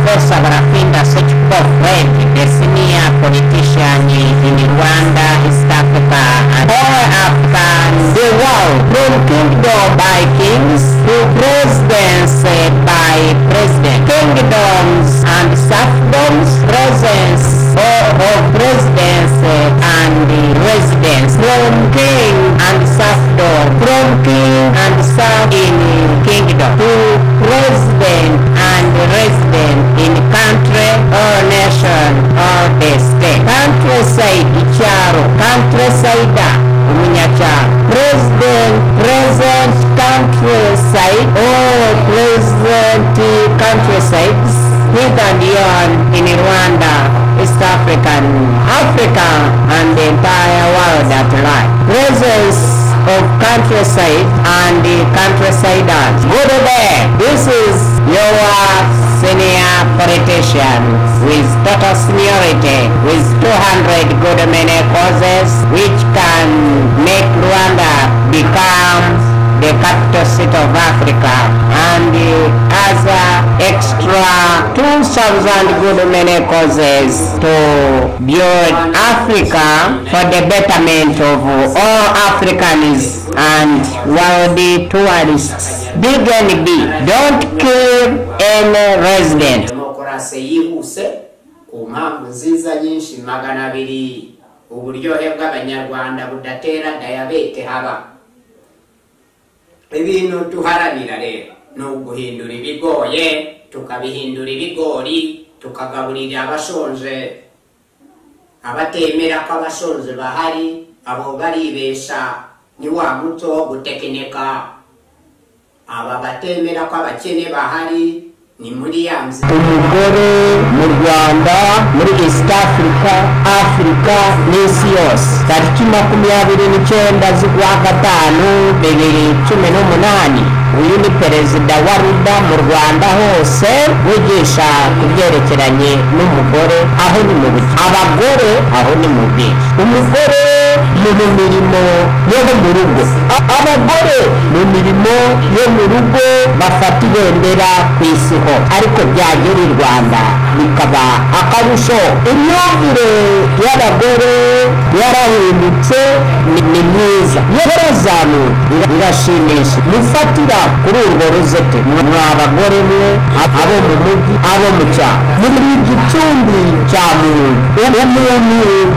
course barapinda such program the senior politician in Rwanda, East Africa, and all upon the world, from kingdom by kings to presidents eh, by president, kingdoms and serfdoms, presence or of presidents eh, and the residents, from king and serfdom, from king and serf in kingdom to president and resident in country or nation or the state. Countryside icyaro, countryside umunyacyaro. President, present countryside or present countrysides with and beyond in Rwanda, East African, Africa and the entire world at large. Presence of countryside and the countrysiders. Good day. This is your senior politician with total seniority, with 200 good many causes which can make Rwanda become the capital city of Africa and the other extra 2,000 good many causes to build Africa for the betterment of all Africans and world tourists. Big and big, don't kill any resident. demokarasi yibuuse ku mpamvu nziza nyinshi magana abiri uburyohe bw'abanyarwanda budatera dayabete haba ibintu tuharabira rero ni uguhindura ibigoye tukabihindura ibigori tukagaburira abashonje abatemera ko abashonje bahari abo baribesha ni wa muco wo gutekinika aba batemera ko abakene bahari ni muri ya nzira umugore mu rwanda muri east africa afurika n'isi yose tariki makumyabiri n'icyenda z'ukwa gatanu bibiri cumi n'umunani uyu ni perezida wa ruda mu rwanda hose wigisha ku byerekeranye n'umugore aho ni mu buki abagore aho ni mu bwinshi umugore ni mu mirimo yo mu rugo A- abagore mu mirimo yo mu rugo bafata ibendera ku isi hose ariko byagera i rwanda bikaba akarusho imyumvire y'abagore yarahindutse ni ni myiza yarazamuye ira- irashimisha mufatira kuri urwo ruzete mwa abagore mwe ab- abo mu mujyi abo mu cyaro muri gicumbi cya muntu umuntu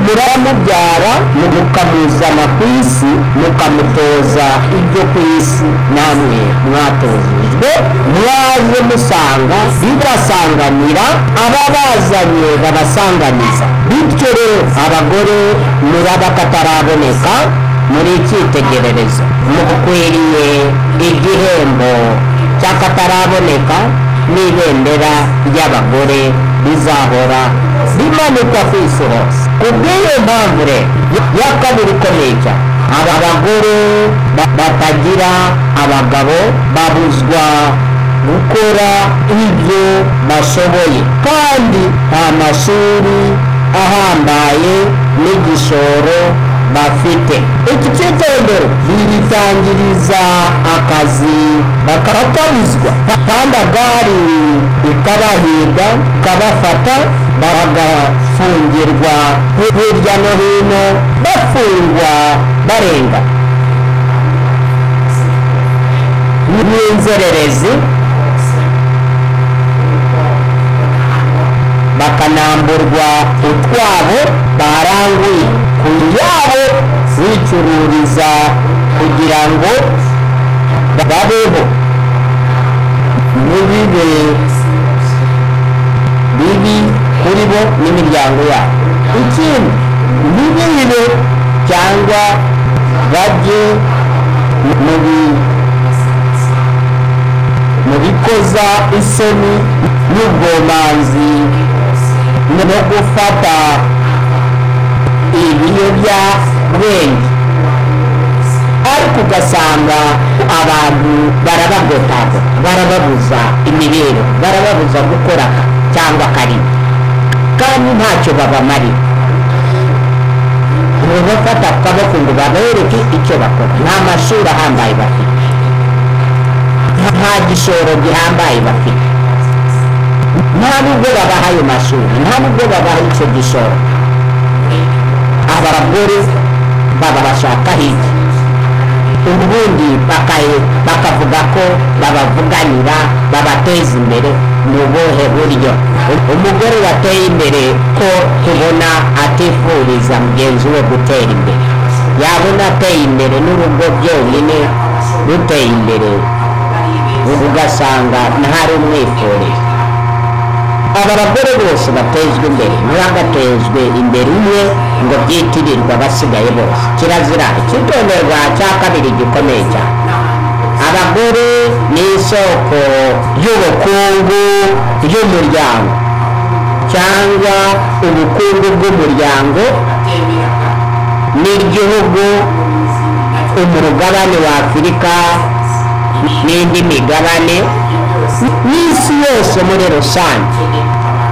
muramubyara mukamuzana ku isi mukamutoza ibyo ku isi namwe mwatozejwe mwaje musanga bibasanganira ababazanye babasanganiza bityo rero abagore murabakataraboneka muri icyitegererezo mukwiriye igihembo cy'akataraboneka n'ibendera ry'abagore rizahora rimanikwa ku isi hose ku bw'iyo mpamvu rero ya kabiri ikomeye cyane aba bagore ba- batagira abagabo babuzwa gukora ibyo bashoboye kandi nta mashuri ahambaye n'igishoro bafite iki cyitondero biyitangiriza akazi bakabakabizwa kandi agari ikabahiga ikabafata bagafungirwa hirya no hino bafungwa barenga n'inzererezi bakanamburwa utwabo baranguye ku yabo bicururiza kugira ngo babeho ntibibe bibi kuri bo n'imiryango yabo ikindi ntibibe cyangwa bajye mu bi- mu bikoza isoni n'ubwomanzi no gufata ibiyobyabwenge ariko ugasanga abantu barabagotagota barababuza imibereho barababuza gukora cyangwa akarima kandi ntacyo babamarira ntibafata akaboko ngo babereke icyo bakora nta mashuri ahambaye bafite nta gishoro gihambaye bafite nta nubwo babaha ayo mashuri nta nubwo babaha icyo gishoro aba bagore baba bashakaho iki ubundi bakaye bakavuga ko babavuganira babateza imbere mu buhe buryo umugore wateye imbere ko tubona atifuriza mugenzi we gutera imbere yabona ateye imbere n'urugo byonyine ruteye imbere ubu ugasanga ntari umwifuriza aba bagore bose batezwe imbere ntibagatezwe imbere umwe ngo byitirirwe abasigaye bose kirazira ikitonderwa cya kabiri gikomeye cyane abagore ni isoko y'ubukungu y'umuryango cyangwa ubukungu bw'umuryango n'igihugu umugabane wa afurika n'indi migabane n'isi yose muri rusange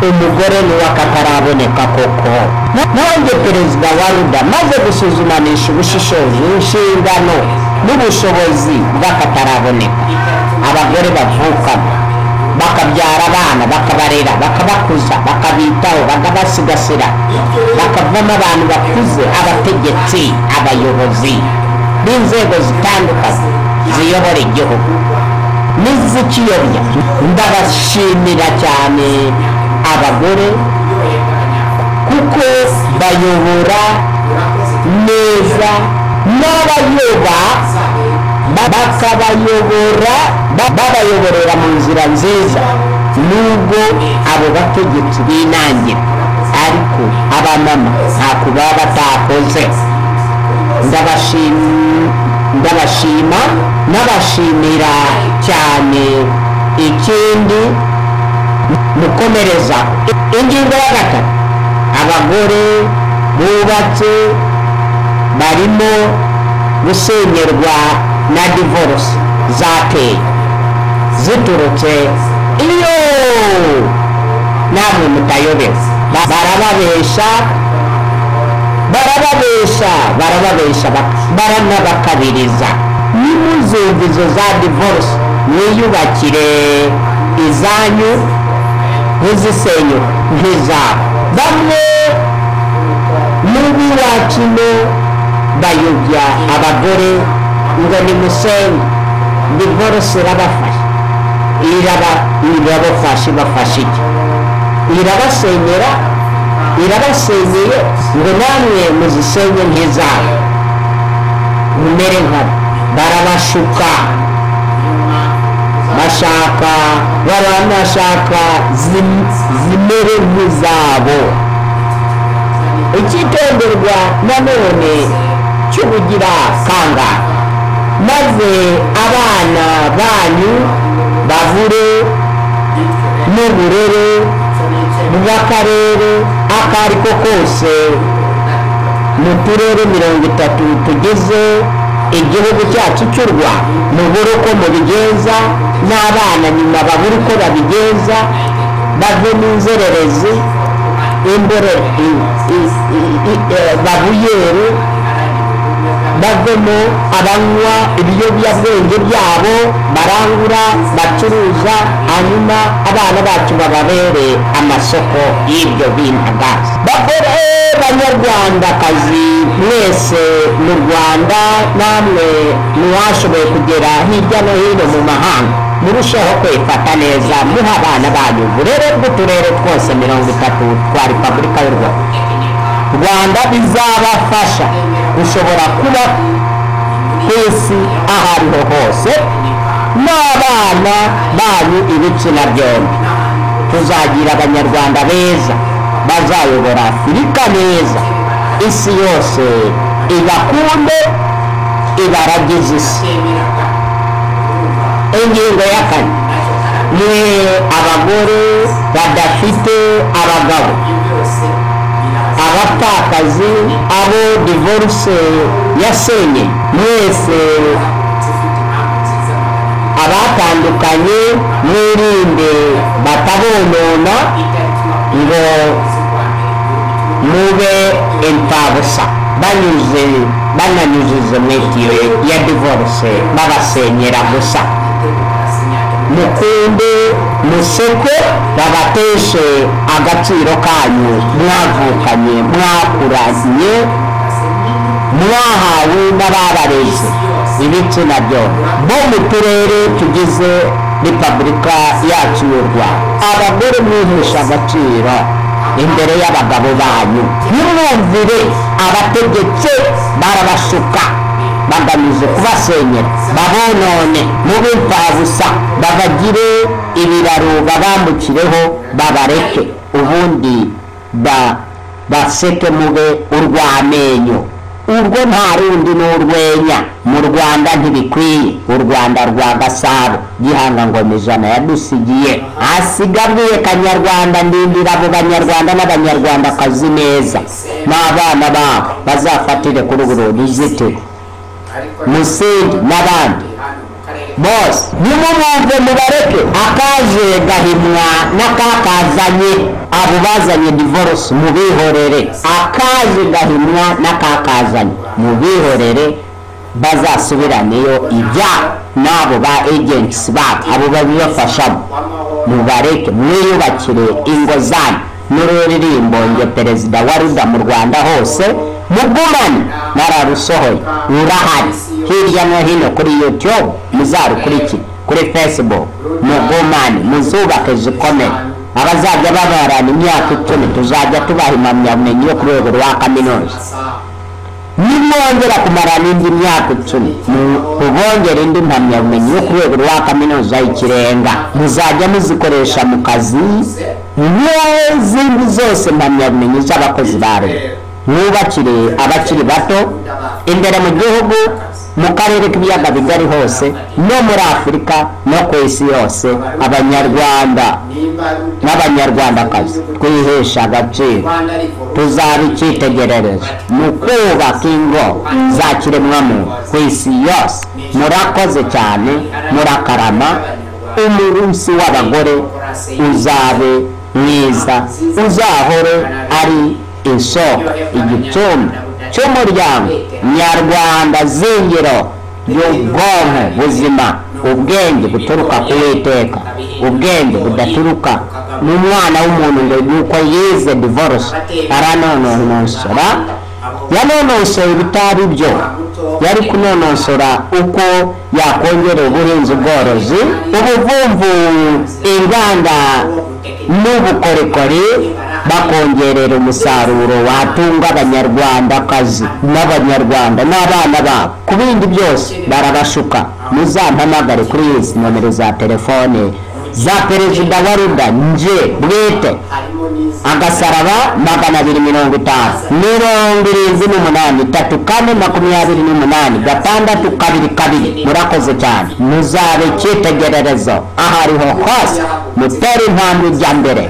umugore niwe akataraboneka koko nanjye perezida wa ruda maze gusuzumanisha ubushishozi inshingano n'ubushobozi bw'akataraboneka abagore bavukamo bakabyara abana bakabarera bakabakuza bakabitaho bakabasigasira bakavamo abantu bakuze abategetsi abayobozi b'inzego zitandukanye ziyobora igihugu n'izikiyobya ndabashimira cyane abagore kuko bayobora neza n'abayoba bakabayobora babayoborera mu nzira nziza nubwo abo bategetsi binangira ariko abamama ntako baba batakoze ndabashimira ndabashima nabashimira cyane ikindi mukomereza ingingo ya gatatu abagore bubatse barimo gusenyerwa na divorce zateye ziturutse iyo namwe mutayobewe barababesha barababesha barababesha baranabakabiriza nimuzumva izo za divorce mwiyubakire izanyu ntizisenyu nk'izabo bamwe n'ub'iwacino bayobya abagore ngo nimusenye divorce irabafasha iraba irabafasha ibafasha iki irabasenyera irabasenyeye ngo namwe muzisenye nk'izabo mumere nkabo barabashuka bashaka baranashaka zimere nk'izabo icyitonderwa nanone cyo kugira kanga maze abana banyu babure n'uburere bw'akarere ako ari ko kose mu turere mirongo itatu tugize igihugu cyacu cy'u rwanda mubure uko mubigenza n'abana nyuma babure uko babigenza bave mu nzererezi imbere babuyere bavemo abanywa ibiyobyabwenge byabo barangura bacuruza hanyuma abana bacu bababere amasoko y'ibyo bintagaza bagore banyarwandakazi mwese mu rwanda namwe mwashoboye kugera hirya no hino mu mahanga murusheho kwifata neza muha abana banyu uburere bw'uturere twose mirongo itatu twa repubulika y'u rwanda rwanda bizabafasha ushobora kuba ku isi aho ariho hose n'abana banyu ibitsina byombi tuzagira abanyarwanda beza bazayobora afurika neza isi yose ibakunde ibaragize isi ingingo ya kane ni abagore badafite abagabo abapfakazi abo divorce yasenye mwese abatandukanye mwirinde batabonona ngo mube imfabusa banyuze bananyujize mu itiyo ya divorce babasenyera gusa mukunde museke babateshe agaciro kanyu mwavukanye mwakuranye mwahawe n'ababareze ibitsina byombi bo mu turere tugize repubulika yacu y'u rwanda abagore mwihesha agaciro imbere y'abagabo banyu ntimwumvire abategetse barabashuka bagamije kubasenyera babonone mubimfabusa babagire ibiraro babambukireho babareke ubundi ba baseke mube urw'amenyo urwo nta rundi ni urwenya mu rwanda ntibikwiye u rwanda rwa gasabo gihanga ngoma ijana yadusigiye asigabwiye kanyarwanda ndindira abo banyarwanda n'abanyarwandakazi neza n'abana babo bazafatire kuri buri ruzitiro ariko musindi n'abandi hano mu karere bose nimumwumve mubareke akaje gahimwa n'akakazanye abo bazanye divorce mubihorere akaje gahimwa n'akakazanye mubihorere bazasubiraneyo ibyabo n'abo ba agents babo abo babibafashamo mubareke mwiyubakire ingo zanyu n'ururirimbo nge perezida wa ruda mu rwanda hose mugumane nararusohoye rurahari hirya no hino kuri youtube muzarukurikire kuri facebook mugumane muzubake zikomeye abazajya babarana imyaka icumi tuzajya tubaha impamyabumenyi yo ku rwego rwa kaminuza nimwongera kumarana indi myaka icumi mubongera indi mpamyabumenyi yo ku rwego rwa kaminuza y'ikirenga muzajya muzikoresha mu kazi n'izindi zose mpamyabumenyi z'abakozi ba leta mwubakire abakiri bato imbere mu gihugu mu karere k'ibiyaga bigari hose no muri afurika no ku isi yose abanyarwanda nimba ari uta- n'abanyarwandakazi twihesha agaciro rwanda ariko tuzaba icyitegererezo mu kubaka ingo za kiremwamuntu ku isi yose murakoze cyane murakarama umunsi w'abagore uzabe mwiza uzahore ari isoko igicumbi cy'umuryango nyarwanda zingiro ry'ubwonko buzima ubwenge buturuka ku witeka ubwenge budaturuka mu mwana w'umuntu ngo yuko yize divorce aranonosora yanonosora ibitari byo yari kunonosora uko yakongera ubuhinzi ubworozi ubuvumvu inganda n'ubukorikori bakongerera umusaruro watunga abanyarwandakazi n'abanyarwanda n'abana babo ku bindi byose barabashuka muzampamagare kuri izi nomero za telefone za perezida wa ruda nje bwite harimo n'izi agasaraba magana abiri mirongo itanu mirongo irindwi n'umunani itatu kane makumyabiri n'umunani gatandatu kabiri kabiri murakoze cyane muzabe icyitegererezo aho ariho hose mutera intambwe ijya mbere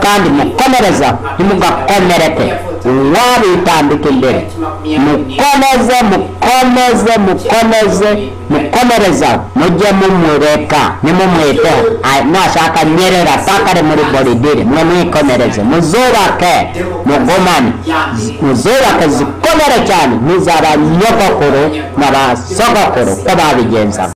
kandi mukomereza ntimugakomereke uwabitambika imbere mukomeze mukomeze mukomeze mukomereza mujye mumureka nimumwiteho Ah, nashaka nyerera pakare muri boridiri mwe mwikomereze muzubake mugumane muzubake zikomere cyane muzaba nyogokuru na ba sogokuru ko babigenzaga